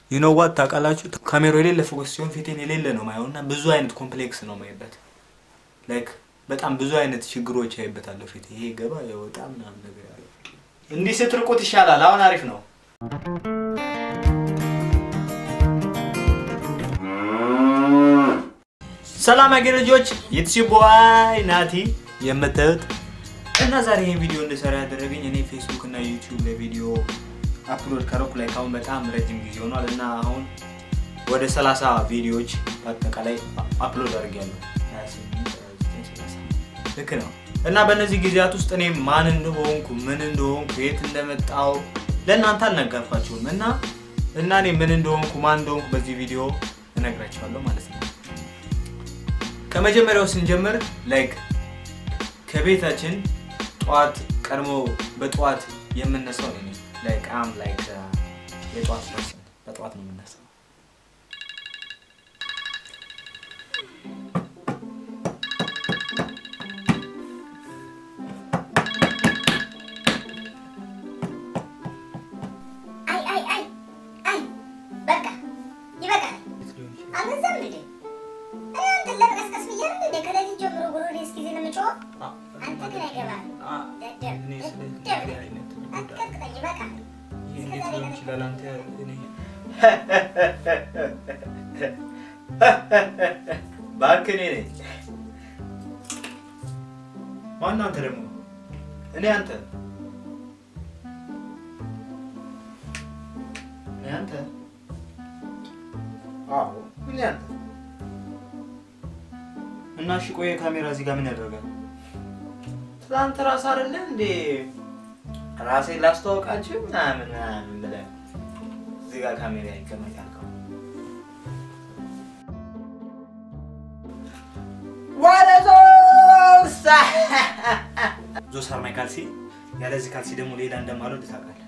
ዩኖ ዋት ታውቃላችሁ፣ ካሜራው የሌለ ፎከስ ሲሆን ፊቴን የሌለ ነው ማየው እና ብዙ አይነት ኮምፕሌክስ ነው ማይበት ላይክ በጣም ብዙ አይነት ችግሮች ያይበታለሁ ፊቴ። ይሄ ገባ የወጣ ምናምን ነገር ያለው እንዲህ ስትርቁት ይሻላል። አሁን አሪፍ ነው። ሰላም ያገ ልጆች የትሲ ቦይ ናቲ የምታዩት እና ዛሬ ይህን ቪዲዮ እንድሰራ ያደረገኝ እኔ ፌስቡክ እና ዩቲዩብ ላይ ቪዲዮ አፕሎድ ከረኩ ላይ ካሁን በጣም ረጅም ጊዜ ሆኗል እና አሁን ወደ 30 ቪዲዮዎች በአጠቃላይ አፕሎድ አድርጌያለሁ። 28፣ 29፣ 30 ልክ ነው። እና በእነዚህ ጊዜያት ውስጥ እኔ ማን እንደሆንኩ ምን እንደሆንኩ የት እንደመጣው ለእናንተ አልነገርኳችሁም እና እና እኔ ምን እንደሆንኩ ማን እንደሆንኩ በዚህ ቪዲዮ እነግራችኋለሁ ማለት ነው። ከመጀመሪያው ስንጀምር ላይክ ከቤታችን ጠዋት ቀድሞ በጠዋት የምነሳው እኔ ነኝ። ላይክ አም ላይክ የጠዋት ፐርሰን በጠዋት ነው የምነሳው። አይ አይ አይ አይ በቃ ይበቃል። አልበዛም እንዴ? እኔ አንተን ለመቀስቀስ ብዬ አይደል እንዴ ከሌሊት ጀምሮ ጉሮሮዬ እስኪዝል የምጮኸው? አንተ ግን አይገባህም። ደደብ ደደብ አትቀጥቅጠኝ፣ ይበቃል። እባክህ እኔ ነኝ። ማነው አንተ ደግሞ? እኔ አንተ እኔ አንተ አዎ እኔ አንተ እና እሺ ቆይ ካሜራ እዚህ ጋር ምን ያደርጋል? ትናንት ራስ አይደለ እንዴ ራሴን ላስተዋወቃችሁ ምናምን ምናምን ብለህ እዚህ ጋር ካሜራ ይቀመጥ ያልከው ወደ ዞሳ ዞሳር ማይ ካልሲ ያለዚህ ካልሲ ደግሞ ሌላ እንደማለው ታውቃለህ።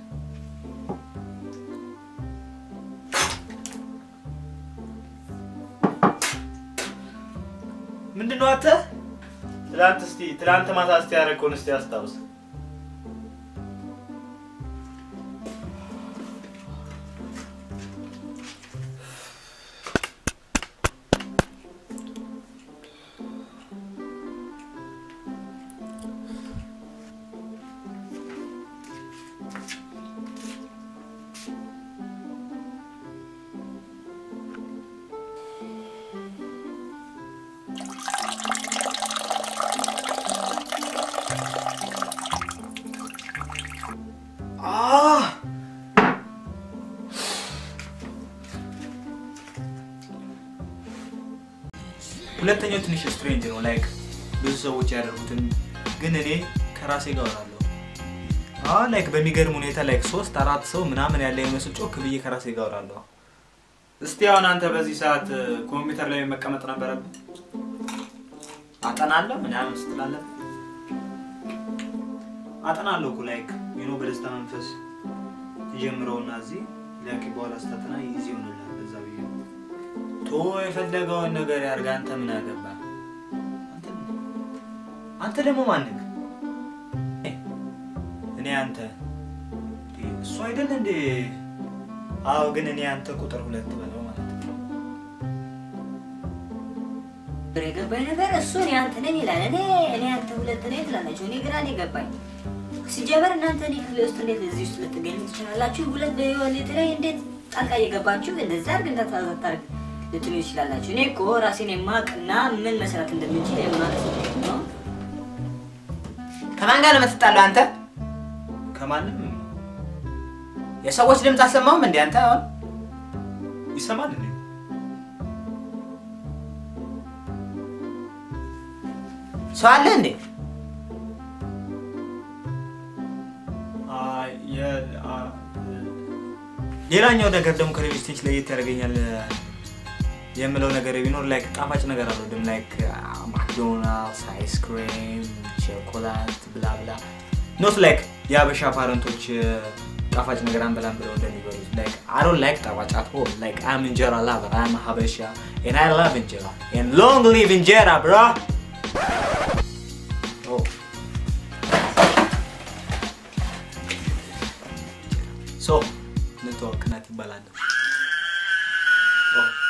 ምንድን ነው አንተ? ትላንት እስቲ ትላንት ማታ እስቲ ያደረገውን እስቲ አስታውስ። አህ ሁለተኛው ትንሽ ስትሬንጅ ነው። ላይክ ብዙ ሰዎች ያደርጉትን ግን እኔ ከራሴ ጋር አወራለሁ። አዎ ላይክ በሚገርም ሁኔታ ላይክ ሶስት አራት ሰው ምናምን ያለ ይመስል ጮክ ብዬ ከራሴ ጋር አወራለሁ። እስቲ አሁን አንተ በዚህ ሰዓት ኮምፒውተር ላይ መቀመጥ ነበረብህ? አጠናለሁ ምናምን ስትላለህ አጠናለሁ እኮ ላይክ ዩኖ በደስታ መንፈስ ትጀምረውና እዚህ ላኪ በኋላ ስታጠና ይዚ ይሆንልሃል። በዛ ብዬ ቶ የፈለገውን ነገር ያርግ። አንተ ምን አገባ? አንተ ደግሞ ማንክ እኔ አንተ እሱ አይደል እንዴ? አዎ፣ ግን እኔ አንተ ቁጥር ሁለት በለው ማለት ነው። የገባኝ ነገር እሱ እኔ አንተ ነኝ ይላል። እኔ እኔ አንተ ሁለት ነኝ ትላላችሁ። እኔ ግራ ነው የገባኝ። ሲጀመር እናንተ እኔ ክፍል ውስጥ እንዴት እዚህ ውስጥ ልትገኙ ትችላላችሁ? ሁለት በህይወት ላይ እንዴት ጣልቃ እየገባችሁ እንደዛ አድርግ እንዳታዛታርግ ልትሉ ይችላላችሁ። እኔ እኮ ራሴን የማቅና ምን መስራት እንደምችል የማቅ ነው። ከማን ጋር ነው የምትጣለው አንተ? ከማንም የሰዎች ድምፅ አሰማውም እንዴ አንተ? አሁን ይሰማል እንዴ? ሰው አለ እንዴ? አይ፣ የ- አ- ሌላኛው ነገር ደግሞ ከሌሎች ቴች ለየት ያደርገኛል የምለው ነገር ቢኖር ላይክ ጣፋጭ ነገር አልወድም። ላይክ ማክዶናልድስ፣ አይስክሬም፣ ቸኮላት ብላ ብላ ኖት ላይክ የአበሻ ፓረንቶች ጣፋጭ ነገር አንበላም ብለው እንደሚበሉት ላይክ አይ ዶንት ላይክ ጣፋጭ አት ሆል ላይክ አም እንጀራ ላቨር አም ሀበሻ ኤንድ አይ ላቭ እንጀራ ኤንድ ሎንግ ሊቭ እንጀራ ብራ ሶ ንተዋወቅ ናት ይባላል። ኦ